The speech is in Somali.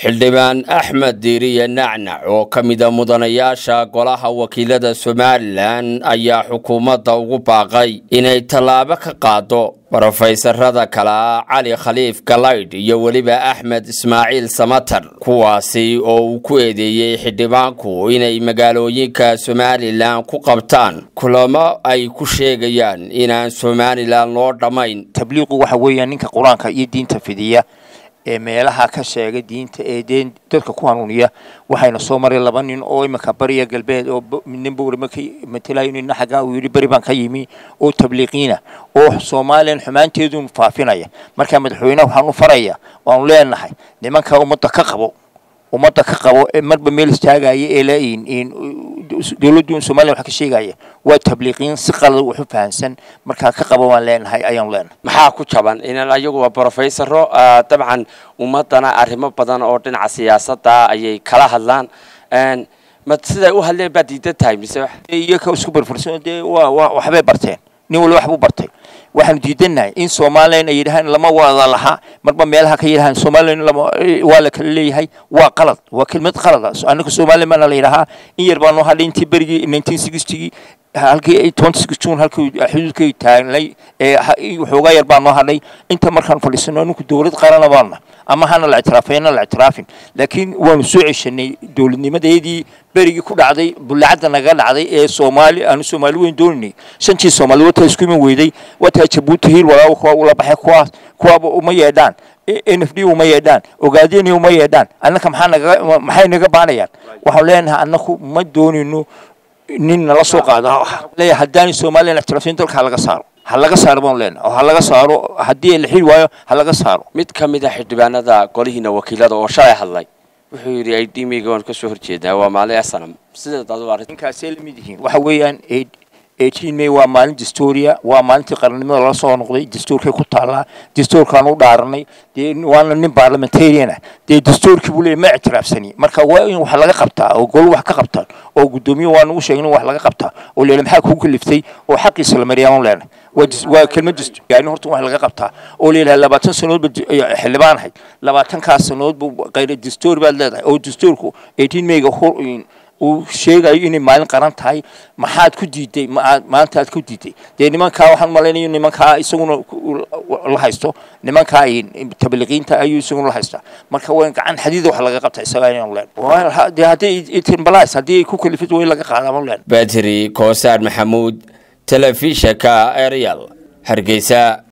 xildhibaan axmed diiriye nacnac oo ka mida mudanayaasha golaha wakiilada somalilan ayaa xukuumadda ugu baaqay inay tallaabo ka qaado brofeysarada kale cali khaliif galaydh iyo weliba axmed ismaaciil samatar kuwaasi oo uu ku eedeeyey xildhibaanku inay magaalooyinka somalilan ku qabtaan kulamo ay ku sheegayaan inaan somalilan loo dhammayn tabliiqu waxa weeyaan ninka qur-aanka iyo diinta fidiya ee meelaha ka sheega diinta ee dee dadka ku hanuuniya waxayna soo maray laba nin oo iminka bariya galbeed oo nin bowri markii matalayo nina xaggaa uu yidhi beri baan ka yimi oo tabliiqiina oo soomaaliyan xumaanteedun faafinaya markaa madaxweyneha waxaan u faraya waanu leenahay nimanka ummadda ka qabo ummadda ka qabo marba meel istaagaya ee la dowladdu somaliya wax ka sheegaya waa tabliiqiin si qalad wax u fahansan markaa ka qabo waan leenahay ayaanu leenahay maxaa ku jaban inan ayagu waa brofesaro dabcan ummadana arrimo badan oo dhinaca siyaasadda ayay kala hadlaan ma siday u hadleen baad diidan tahay mise iyaga isku barfarsan dee waa waa waxbay barteen nin waliba waxbuu bartay waxaanu diidannahay in somalilan ay yidhahaan lama wada lahaa marba meelaha ka yidhahaan somalilan lama waa la kala leeyahay waa qalad waa kelmad qalada annaka somalilan baana la yidhahaa in yar baa noo hadhay intii berigii nineteen sixtygii halkii twenty six june halkii xuduudkay taagnay ee waxoogaa yar baa noo hadhay inta markaan fadhiisano aninku dowlad qarana baana ama hana la ictiraafayna la ictiraafin laakiin waanu soo ceshanay dowladnimadeedii berigii ku dhacday bullacadda naga dhacday ee soomaali aanu soomaali weyn dooninay shantii soomaali wataa isku iman weyday wataa jabuuti hiil walaawo kuwa ula baxay kuwaas kuwaaba uma yeedhaan n f d uma yeedhaan ogaadeni uma yeedhaan annaka maxaa naga maxay naga baanayaan waxaan leenahay annaku ma doonino nin nala soo qaada leeyahay haddaanay somalilan ictiraafin dalka ha laga saaro ha laga saaro baan leenahay oo ha laga saaro haddii la xil waayo ha laga saaro mid ka mid a xildhibaanada golihiina wakiilada oo shalay hadlay wuxuu yidhi idmiga waan kasoo horjeedaa waa maalin asanam sideed adu arrin ninkaasay la mid yihiin waxa weeyaan eighteen may waa maalin dastuuriya waa maalintii qarannimada lala soo noqday dastuurkay ku taallaa dastuurkaan u dhaaranay dee waana nin parliamentarian ah dee dastuurkii buu leeyahy ma ictiraafsani marka waa in wax laga qabtaa oo golo wax ka qabtaan oo guddoomiye waa nagu sheegin wax laga qabtaa oo leela maxaa kugu kaliftay oo xaqiisa la mariyaan leenahay waa kelmad yani horta wax laga qabtaa oo leelahay labaatan sanood ba xildhibaan ahayd labaatankaas sanood bu qayr dastuur baad leedahay oo dastuurku eighteen mayga uu sheegayo inay maalin qaran tahay maxaad ku diiday maanta aad ku diiday dee nimankaa waxaan malaynayo nimankaa isaguna la haysto nimankaa tabliiqiinta ayuu isaguna la haystaa marka waa gacan xadiida wax laga qabta isaga ayaan leen dee haddii itinbalas haddii ay ku kalifid way laga qaadaa ma leen badri koosaar maxamuud telefishanka arial hargeysa